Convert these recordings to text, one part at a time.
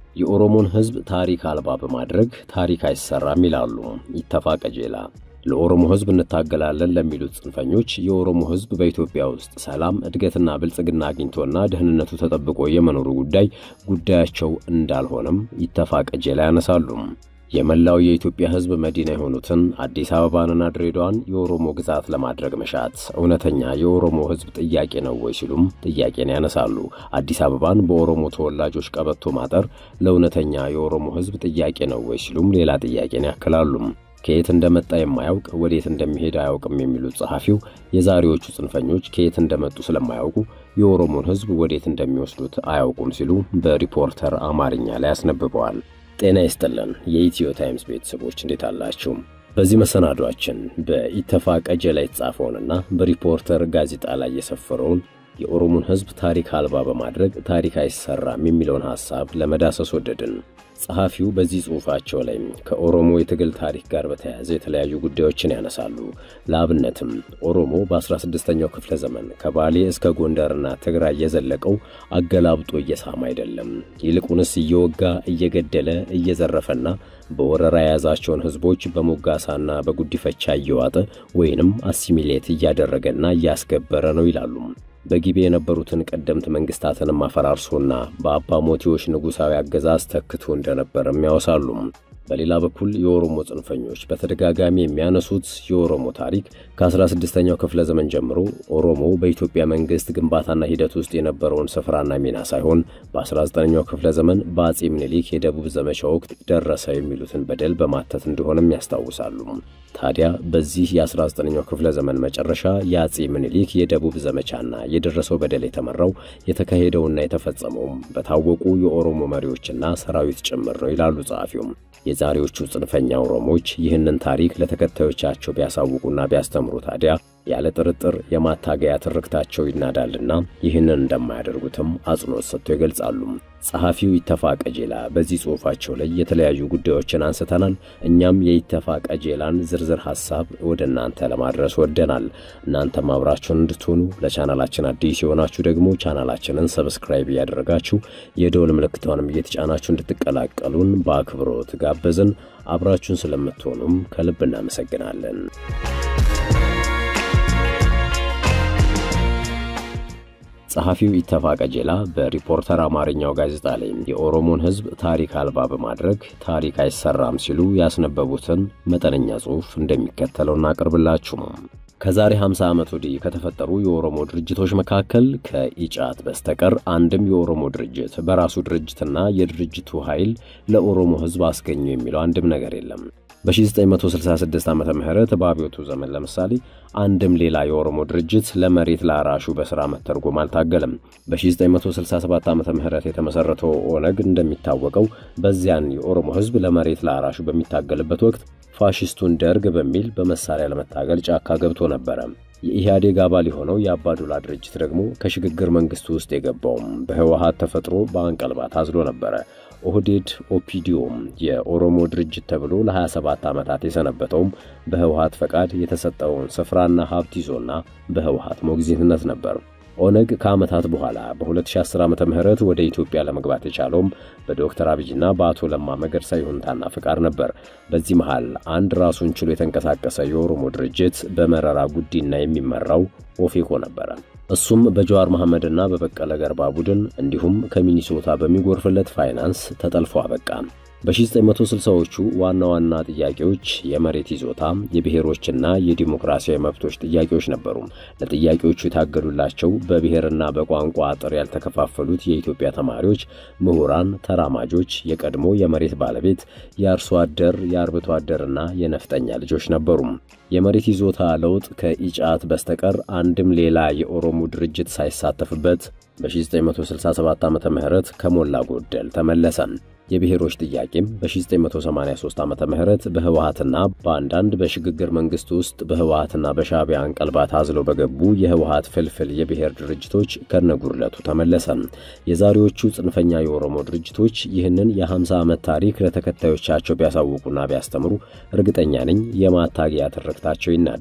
የኦሮሞን ሕዝብ ታሪክ አልባ በማድረግ ታሪክ አይሰራም ይላሉ ኢተፋ ቀጄላ። ለኦሮሞ ሕዝብ እንታገላለን ለሚሉት ጽንፈኞች የኦሮሞ ሕዝብ በኢትዮጵያ ውስጥ ሰላም፣ እድገትና ብልጽግና አግኝቶና ደህንነቱ ተጠብቆ የመኖሩ ጉዳይ ጉዳያቸው እንዳልሆነም ኢተፋ ቀጄላ ያነሳሉ። የመላው የኢትዮጵያ ሕዝብ መዲና የሆኑትን አዲስ አበባንና ድሬዳዋን የኦሮሞ ግዛት ለማድረግ መሻት እውነተኛ የኦሮሞ ሕዝብ ጥያቄ ነው ወይ ሲሉም ጥያቄን ያነሳሉ። አዲስ አበባን በኦሮሞ ተወላጆች ቀበቶ ማጠር ለእውነተኛ የኦሮሞ ሕዝብ ጥያቄ ነው ወይ ሲሉም ሌላ ጥያቄን ያክላሉ። ከየት እንደመጣ የማያውቅ ወዴት እንደሚሄድ አያውቅም የሚሉት ጸሐፊው የዛሬዎቹ ጽንፈኞች ከየት እንደመጡ ስለማያውቁ የኦሮሞን ሕዝብ ወዴት እንደሚወስዱት አያውቁም ሲሉ በሪፖርተር አማርኛ ላይ አስነብበዋል። ጤና ይስጥልን የኢትዮ ታይምስ ቤተሰቦች እንዴት አላችሁ? በዚህ መሰናዷችን በኢተፋ ቀጄላ የተጻፈውንና በሪፖርተር ጋዜጣ ላይ የሰፈረውን የኦሮሞን ሕዝብ ታሪክ አልባ በማድረግ ታሪክ አይሰራም የሚለውን ሐሳብ ለመዳሰስ ወደድን። ጸሐፊው በዚህ ጽሑፋቸው ላይ ከኦሮሞ የትግል ታሪክ ጋር በተያያዘ የተለያዩ ጉዳዮችን ያነሳሉ። ለአብነትም ኦሮሞ በ16ኛው ክፍለ ዘመን ከባሌ እስከ ጎንደርና ትግራይ የዘለቀው አገላብጦ እየሳም አይደለም። ይልቁንስ እየወጋ እየገደለ እየዘረፈና በወረራ የያዛቸውን ሕዝቦች በሞጋሳና በጉዲፈቻ እየዋጠ ወይንም አሲሚሌት እያደረገና እያስገበረ ነው ይላሉ። በጊቤ የነበሩትን ቀደምት መንግስታትንም አፈራርሶና በአባ ሞቴዎች ንጉሣዊ አገዛዝ ተክቶ እንደነበርም ያወሳሉ። በሌላ በኩል የኦሮሞ ጽንፈኞች በተደጋጋሚ የሚያነሱት የኦሮሞ ታሪክ ከ16ኛው ክፍለ ዘመን ጀምሮ ኦሮሞ በኢትዮጵያ መንግስት ግንባታና ሂደት ውስጥ የነበረውን ስፍራና ሚና ሳይሆን በ19ኛው ክፍለ ዘመን በአጼ ምኒልክ የደቡብ ዘመቻ ወቅት ደረሰ የሚሉትን በደል በማተት እንደሆነም ያስታውሳሉ። ታዲያ በዚህ የ19ኛው ክፍለ ዘመን መጨረሻ የአጼ ምኒልክ የደቡብ ዘመቻና የደረሰው በደል የተመራው የተካሄደውና የተፈጸመውም በታወቁ የኦሮሞ መሪዎችና ሰራዊት ጭምር ነው ይላሉ ጸሐፊውም። የዛሬዎቹ ጽንፈኛ ኦሮሞዎች ይህንን ታሪክ ለተከታዮቻቸው ቢያሳውቁና ቢያስተምሩ ታዲያ ያለ ጥርጥር የማታገያ ትርክታቸው ይናዳልና ይህንን እንደማያደርጉትም አጽንኦት ሰጥተው ይገልጻሉ። ጸሐፊው ኢተፋ ቀጄላ በዚህ ጽሑፋቸው ላይ የተለያዩ ጉዳዮችን አንስተናል። እኛም የኢተፋ ቀጄላን ዝርዝር ሐሳብ ወደ እናንተ ለማድረስ ወደናል። እናንተም አብራችሁን እንድትሆኑ ለቻናላችን አዲስ የሆናችሁ ደግሞ ቻናላችንን ሰብስክራይብ እያደረጋችሁ የደወል ምልክቷንም እየተጫናችሁ እንድትቀላቀሉን በአክብሮት ጋበዝን። አብራችሁን ስለምትሆኑም ከልብ እናመሰግናለን። ጸሐፊው ኢተፋ ቀጄላ በሪፖርተር አማርኛው ጋዜጣ ላይ የኦሮሞን ሕዝብ ታሪክ አልባ በማድረግ ታሪክ አይሰራም ሲሉ ያስነበቡትን መጠነኛ ጽሑፍ እንደሚከተለው እናቀርብላችሁ። ከዛሬ 50 ዓመት ወዲህ ከተፈጠሩ የኦሮሞ ድርጅቶች መካከል ከኢጫት በስተቀር አንድም የኦሮሞ ድርጅት በራሱ ድርጅትና የድርጅቱ ኃይል ለኦሮሞ ሕዝብ አስገኙ የሚለው አንድም ነገር የለም። በ1966 ዓመተ ምህረት በአብዮቱ ዘመን ለምሳሌ አንድም ሌላ የኦሮሞ ድርጅት ለመሬት ላራሹ በሥራ መተርጎም አልታገለም። በ1967 ዓመተ ምህረት የተመሠረተው ኦነግ እንደሚታወቀው በዚያን የኦሮሞ ሕዝብ ለመሬት ላራሹ በሚታገልበት ወቅት ፋሽስቱን ደርግ በሚል በመሳሪያ ለመታገል ጫካ ገብቶ ነበረ። የኢህአዴግ አባል የሆነው የአባዱላ ድርጅት ደግሞ ከሽግግር መንግስቱ ውስጥ የገባውም በህወሀት ተፈጥሮ በአንቀልባ ታዝሎ ነበረ። ኦህዴድ ኦፒዲዮም የኦሮሞ ድርጅት ተብሎ ለ27 ዓመታት የሰነበተውም በህወሀት ፈቃድ የተሰጠውን ስፍራና ሀብት ይዞና በህወሀት ሞግዚትነት ነበር። ኦነግ ከዓመታት በኋላ በ2010 ዓመተ ምህረት ወደ ኢትዮጵያ ለመግባት የቻለውም በዶክተር አብይና በአቶ ለማ መገርሳ ይሁንታና ፍቃድ ነበር። በዚህ መሃል አንድ ራሱን ችሎ የተንቀሳቀሰ የኦሮሞ ድርጅት በመረራ ጉዲና የሚመራው ኦፌኮ ነበረ። እሱም በጀዋር መሐመድና በበቀለ ገርባ ቡድን እንዲሁም ከሚኒሶታ በሚጎርፍለት ፋይናንስ ተጠልፎ አበቃ። በ1960ዎቹ ዋና ዋና ጥያቄዎች የመሬት ይዞታ፣ የብሔሮችና የዲሞክራሲያዊ መብቶች ጥያቄዎች ነበሩ። ለጥያቄዎቹ የታገዱላቸው በብሔርና በቋንቋ አጥር ያልተከፋፈሉት የኢትዮጵያ ተማሪዎች፣ ምሁራን፣ ተራማጆች፣ የቀድሞ የመሬት ባለቤት፣ የአርሶ አደር፣ የአርብቶ አደርና የነፍጠኛ ልጆች ነበሩ። የመሬት ይዞታ ለውጥ ከኢጫት በስተቀር አንድም ሌላ የኦሮሞ ድርጅት ሳይሳተፍበት በ1967 ዓመተ ምህረት ከሞላ ጎደል ተመለሰ። የብሔሮች ጥያቄም በ1983 ዓመተ ምህረት በህወሓትና በአንዳንድ በሽግግር መንግስት ውስጥ በህወሓትና በሻዕቢያ አንቀልባ ታዝለው በገቡ የህወሓት ፍልፍል የብሔር ድርጅቶች ከነጉድለቱ ተመለሰ። የዛሬዎቹ ጽንፈኛ የኦሮሞ ድርጅቶች ይህንን የ50 ዓመት ታሪክ ለተከታዮቻቸው ቢያሳውቁና ቢያስተምሩ እርግጠኛ ነኝ የማታገያ ትርክታቸው ይናዳል።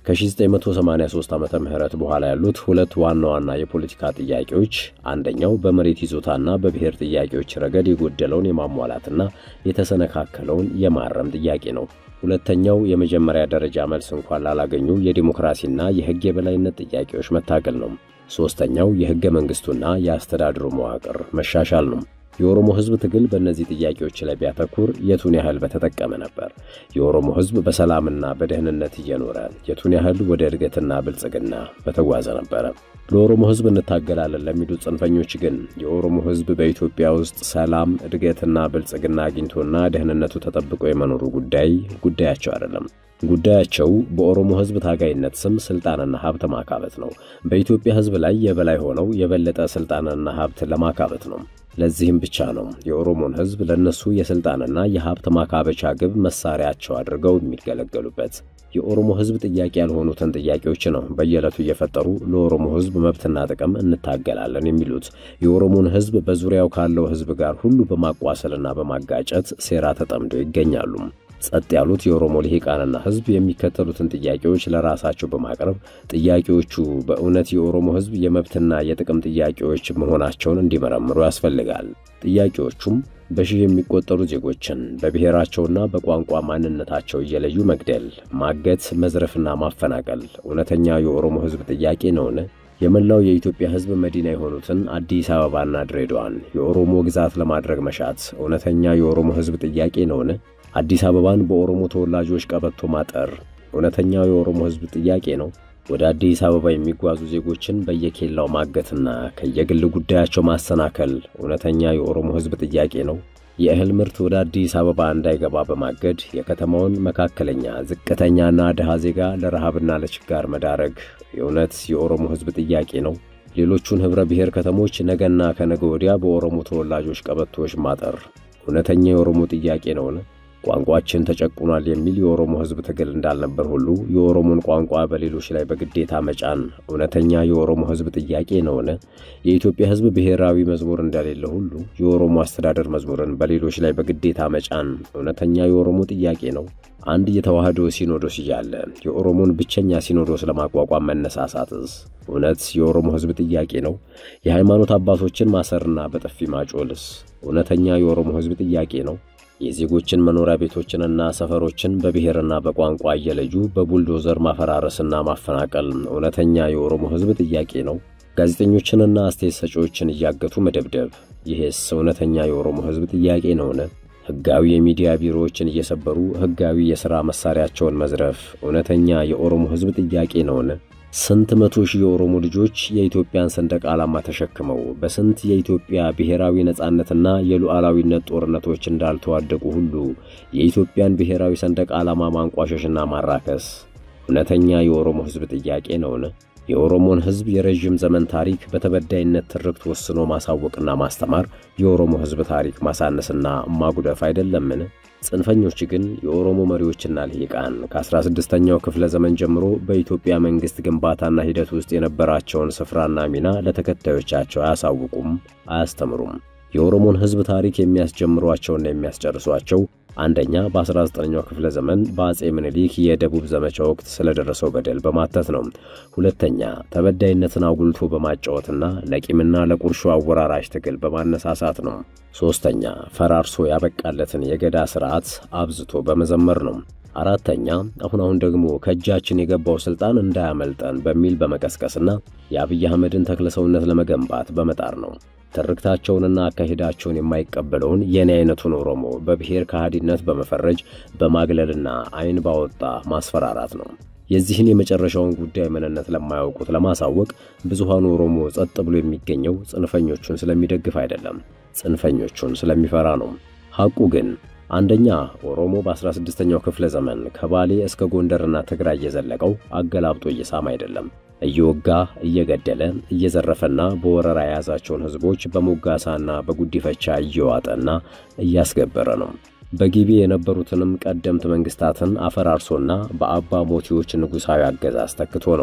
ከ1983 ዓመተ ምህረት በኋላ ያሉት ሁለት ዋና ዋና የፖለቲካ ጥያቄዎች አንደኛው በመሬት ይዞታና በብሔር ጥያቄዎች ረገድ የጎደለውን የማሟላትና የተሰነካከለውን የማረም ጥያቄ ነው። ሁለተኛው የመጀመሪያ ደረጃ መልስ እንኳን ላላገኙ የዲሞክራሲና የሕግ የበላይነት ጥያቄዎች መታገል ነው። ሦስተኛው የሕገ መንግሥቱና የአስተዳድሩ መዋቅር መሻሻል ነው። የኦሮሞ ሕዝብ ትግል በእነዚህ ጥያቄዎች ላይ ቢያተኩር የቱን ያህል በተጠቀመ ነበር? የኦሮሞ ሕዝብ በሰላምና በደህንነት እየኖረ የቱን ያህል ወደ እድገትና ብልጽግና በተጓዘ ነበረ? ለኦሮሞ ሕዝብ እንታገላለን ለሚሉት ጽንፈኞች ግን የኦሮሞ ሕዝብ በኢትዮጵያ ውስጥ ሰላም፣ እድገትና ብልጽግና አግኝቶና ደህንነቱ ተጠብቆ የመኖሩ ጉዳይ ጉዳያቸው አይደለም። ጉዳያቸው በኦሮሞ ሕዝብ ታጋይነት ስም ስልጣንና ሀብት ማካበት ነው። በኢትዮጵያ ሕዝብ ላይ የበላይ ሆነው የበለጠ ስልጣንና ሀብት ለማካበት ነው። ለዚህም ብቻ ነው የኦሮሞን ሕዝብ ለነሱ የስልጣንና የሀብት ማካበቻ ግብ መሳሪያቸው አድርገው የሚገለገሉበት። የኦሮሞ ሕዝብ ጥያቄ ያልሆኑትን ጥያቄዎች ነው በየዕለቱ እየፈጠሩ ለኦሮሞ ሕዝብ መብትና ጥቅም እንታገላለን የሚሉት። የኦሮሞን ሕዝብ በዙሪያው ካለው ሕዝብ ጋር ሁሉ በማቋሰልና በማጋጨት ሴራ ተጠምደው ይገኛሉ። ጸጥ ያሉት የኦሮሞ ልሂቃንና ሕዝብ የሚከተሉትን ጥያቄዎች ለራሳቸው በማቅረብ ጥያቄዎቹ በእውነት የኦሮሞ ሕዝብ የመብትና የጥቅም ጥያቄዎች መሆናቸውን እንዲመረምሩ ያስፈልጋል። ጥያቄዎቹም በሺህ የሚቆጠሩ ዜጎችን በብሔራቸውና በቋንቋ ማንነታቸው እየለዩ መግደል፣ ማገት፣ መዝረፍና ማፈናቀል እውነተኛ የኦሮሞ ሕዝብ ጥያቄ ነውን? የመላው የኢትዮጵያ ሕዝብ መዲና የሆኑትን አዲስ አበባና ድሬዳዋን የኦሮሞ ግዛት ለማድረግ መሻት እውነተኛ የኦሮሞ ሕዝብ ጥያቄ ነውን? አዲስ አበባን በኦሮሞ ተወላጆች ቀበቶ ማጠር እውነተኛው የኦሮሞ ሕዝብ ጥያቄ ነው? ወደ አዲስ አበባ የሚጓዙ ዜጎችን በየኬላው ማገትና ከየግል ጉዳያቸው ማሰናከል እውነተኛ የኦሮሞ ሕዝብ ጥያቄ ነው? የእህል ምርት ወደ አዲስ አበባ እንዳይገባ በማገድ የከተማውን መካከለኛ ዝቅተኛና ድሃ ዜጋ ለረሃብና ለችጋር መዳረግ የእውነት የኦሮሞ ሕዝብ ጥያቄ ነው? ሌሎቹን ኅብረ ብሔር ከተሞች ነገና ከነገ ወዲያ በኦሮሞ ተወላጆች ቀበቶዎች ማጠር እውነተኛ የኦሮሞ ጥያቄ ነውን? ቋንቋችን ተጨቁኗል የሚል የኦሮሞ ሕዝብ ትግል እንዳልነበር ሁሉ የኦሮሞን ቋንቋ በሌሎች ላይ በግዴታ መጫን እውነተኛ የኦሮሞ ሕዝብ ጥያቄ ነውን? የኢትዮጵያ ሕዝብ ብሔራዊ መዝሙር እንደሌለ ሁሉ የኦሮሞ አስተዳደር መዝሙርን በሌሎች ላይ በግዴታ መጫን እውነተኛ የኦሮሞ ጥያቄ ነው? አንድ የተዋህዶ ሲኖዶስ እያለ የኦሮሞን ብቸኛ ሲኖዶስ ለማቋቋም መነሳሳትስ እውነት የኦሮሞ ሕዝብ ጥያቄ ነው? የሃይማኖት አባቶችን ማሰርና በጥፊ ማጮልስ እውነተኛ የኦሮሞ ሕዝብ ጥያቄ ነው? የዜጎችን መኖሪያ ቤቶችንና ሰፈሮችን በብሔርና በቋንቋ እየለዩ በቡልዶዘር ማፈራረስና ማፈናቀል እውነተኛ የኦሮሞ ሕዝብ ጥያቄ ነው? ጋዜጠኞችንና አስተያየት ሰጪዎችን እያገቱ መደብደብ ይህስ እውነተኛ የኦሮሞ ሕዝብ ጥያቄ ነውን? ሕጋዊ የሚዲያ ቢሮዎችን እየሰበሩ ሕጋዊ የሥራ መሣሪያቸውን መዝረፍ እውነተኛ የኦሮሞ ሕዝብ ጥያቄ ነውን? ስንት መቶ ሺህ የኦሮሞ ልጆች የኢትዮጵያን ሰንደቅ ዓላማ ተሸክመው በስንት የኢትዮጵያ ብሔራዊ ነጻነትና የሉዓላዊነት ጦርነቶች እንዳልተዋደቁ ሁሉ የኢትዮጵያን ብሔራዊ ሰንደቅ ዓላማ ማንቋሸሽና ማራከስ እውነተኛ የኦሮሞ ሕዝብ ጥያቄ ነውን? የኦሮሞን ሕዝብ የረዥም ዘመን ታሪክ በተበዳይነት ትርክት ወስኖ ማሳወቅና ማስተማር የኦሮሞ ሕዝብ ታሪክ ማሳነስና ማጉደፍ አይደለምን? ጽንፈኞች ግን የኦሮሞ መሪዎችና ልሂቃን ከ16ኛው ክፍለ ዘመን ጀምሮ በኢትዮጵያ መንግሥት ግንባታና ሂደት ውስጥ የነበራቸውን ስፍራና ሚና ለተከታዮቻቸው አያሳውቁም፣ አያስተምሩም። የኦሮሞን ሕዝብ ታሪክ የሚያስጀምሯቸውና የሚያስጨርሷቸው አንደኛ በ19ኛው ክፍለ ዘመን በአጼ ምኒልክ የደቡብ ዘመቻ ወቅት ስለደረሰው በደል በማተት ነው። ሁለተኛ ተበዳይነትን አጉልቶ በማጫወትና ለቂምና ለቁርሾ አወራራሽ ትግል በማነሳሳት ነው። ሦስተኛ ፈራርሶ ያበቃለትን የገዳ ሥርዓት አብዝቶ በመዘመር ነው። አራተኛ አሁን አሁን ደግሞ ከእጃችን የገባው ሥልጣን እንዳያመልጠን በሚል በመቀስቀስና የአብይ አህመድን ተክለሰውነት ለመገንባት በመጣር ነው። ትርክታቸውንና አካሄዳቸውን የማይቀበለውን የኔ አይነቱን ኦሮሞ በብሔር ከሃዲነት በመፈረጅ በማግለልና ዓይን ባወጣ ማስፈራራት ነው። የዚህን የመጨረሻውን ጉዳይ ምንነት ለማያውቁት ለማሳወቅ ብዙሃኑ ኦሮሞ ጸጥ ብሎ የሚገኘው ጽንፈኞቹን ስለሚደግፍ አይደለም፣ ጽንፈኞቹን ስለሚፈራ ነው። ሐቁ ግን አንደኛ ኦሮሞ በ16ኛው ክፍለ ዘመን ከባሌ እስከ ጎንደርና ትግራይ እየዘለቀው አገላብጦ እየሳም አይደለም እየወጋ እየገደለ እየዘረፈና በወረራ የያዛቸውን ሕዝቦች በሞጋሳና በጉዲፈቻ እየዋጠና እያስገበረ ነው። በጊቤ የነበሩትንም ቀደምት መንግሥታትን አፈራርሶና በአባ ሞቲዎች ንጉሣዊ አገዛዝ ተክቶ ነው።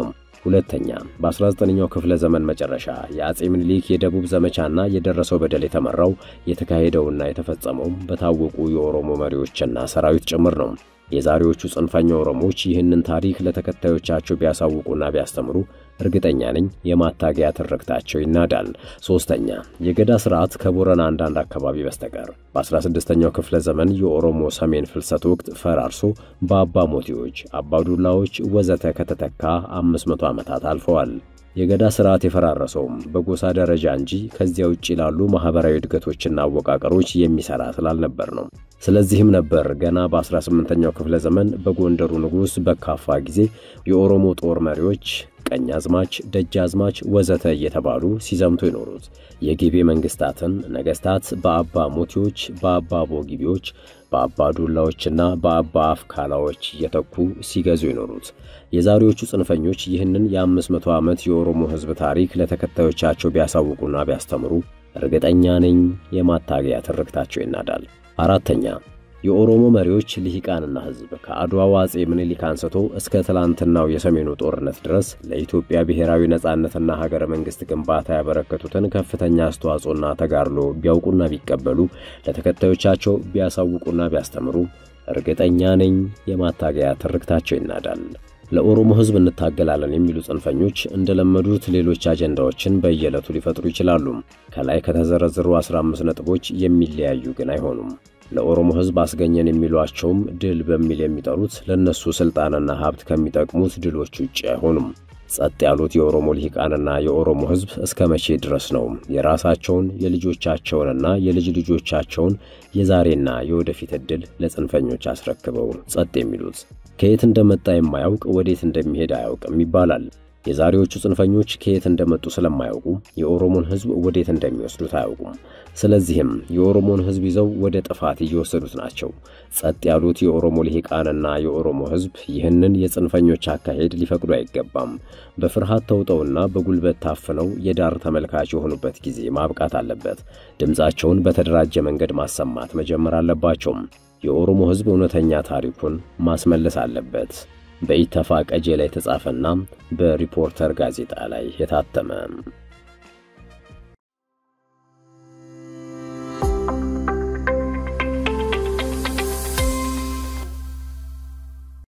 ሁለተኛ በ19ኛው ክፍለ ዘመን መጨረሻ የአጼ ምኒልክ የደቡብ ዘመቻና የደረሰው በደል የተመራው የተካሄደውና የተፈጸመውም በታወቁ የኦሮሞ መሪዎችና ሰራዊት ጭምር ነው። የዛሬዎቹ ጽንፈኛ ኦሮሞዎች ይህንን ታሪክ ለተከታዮቻቸው ቢያሳውቁና ቢያስተምሩ እርግጠኛ ነኝ የማታገያ ትርክታቸው ይናዳል። ሦስተኛ የገዳ ሥርዓት ከቦረና አንዳንድ አካባቢ በስተቀር በ16ኛው ክፍለ ዘመን የኦሮሞ ሰሜን ፍልሰት ወቅት ፈራርሶ በአባ ሞቴዎች፣ አባዱላዎች ወዘተ ከተተካ 500 ዓመታት አልፈዋል። የገዳ ሥርዓት የፈራረሰውም በጎሳ ደረጃ እንጂ ከዚያ ውጭ ላሉ ማኅበራዊ እድገቶችና አወቃቀሮች የሚሠራ ስላልነበር ነው። ስለዚህም ነበር ገና በ18ኛው ክፍለ ዘመን በጎንደሩ ንጉሥ በካፋ ጊዜ የኦሮሞ ጦር መሪዎች ቀኛዝማች፣ ደጃዝማች ወዘተ እየተባሉ ሲዘምቱ የኖሩት የጊቤ መንግሥታትን ነገሥታት በአባ ሞቴዎች፣ በአባ ቦጊቤዎች፣ በአባ ዱላዎችና በአባ አፍካላዎች እየተኩ ሲገዙ የኖሩት። የዛሬዎቹ ጽንፈኞች ይህንን የአምስት መቶ ዓመት የኦሮሞ ሕዝብ ታሪክ ለተከታዮቻቸው ቢያሳውቁና ቢያስተምሩ እርግጠኛ ነኝ የማታገያ ትርክታቸው ይናዳል። አራተኛ የኦሮሞ መሪዎች ልሂቃንና ሕዝብ ከአድዋው አጼ ምኒልክ አንስቶ እስከ ትላንትናው የሰሜኑ ጦርነት ድረስ ለኢትዮጵያ ብሔራዊ ነጻነትና ሀገረ መንግሥት ግንባታ ያበረከቱትን ከፍተኛ አስተዋጽኦና ተጋድሎ ቢያውቁና ቢቀበሉ ለተከታዮቻቸው ቢያሳውቁና ቢያስተምሩ እርግጠኛ ነኝ የማታገያ ትርክታቸው ይናዳል። ለኦሮሞ ሕዝብ እንታገላለን የሚሉ ጽንፈኞች እንደለመዱት ሌሎች አጀንዳዎችን በየዕለቱ ሊፈጥሩ ይችላሉ። ከላይ ከተዘረዘሩ 15 ነጥቦች የሚለያዩ ግን አይሆኑም። ለኦሮሞ ሕዝብ አስገኘን የሚሏቸውም ድል በሚል የሚጠሩት ለእነሱ ሥልጣንና ሀብት ከሚጠቅሙት ድሎች ውጭ አይሆኑም። ጸጥ ያሉት የኦሮሞ ልሂቃንና የኦሮሞ ሕዝብ እስከ መቼ ድረስ ነው የራሳቸውን የልጆቻቸውንና የልጅ ልጆቻቸውን የዛሬና የወደፊት ዕድል ለጽንፈኞች አስረክበው ጸጥ የሚሉት? ከየት እንደመጣ የማያውቅ ወዴት እንደሚሄድ አያውቅም ይባላል። የዛሬዎቹ ጽንፈኞች ከየት እንደመጡ ስለማያውቁ የኦሮሞን ሕዝብ ወዴት እንደሚወስዱት አያውቁም። ስለዚህም የኦሮሞን ሕዝብ ይዘው ወደ ጥፋት እየወሰዱት ናቸው። ጸጥ ያሉት የኦሮሞ ልሂቃንና የኦሮሞ ሕዝብ ይህንን የጽንፈኞች አካሄድ ሊፈቅዱ አይገባም። በፍርሃት ተውጠውና በጉልበት ታፍነው የዳር ተመልካች የሆኑበት ጊዜ ማብቃት አለበት። ድምፃቸውን በተደራጀ መንገድ ማሰማት መጀመር አለባቸውም። የኦሮሞ ሕዝብ እውነተኛ ታሪኩን ማስመለስ አለበት። በኢተፋ ቀጄ ላይ የተጻፈና በሪፖርተር ጋዜጣ ላይ የታተመ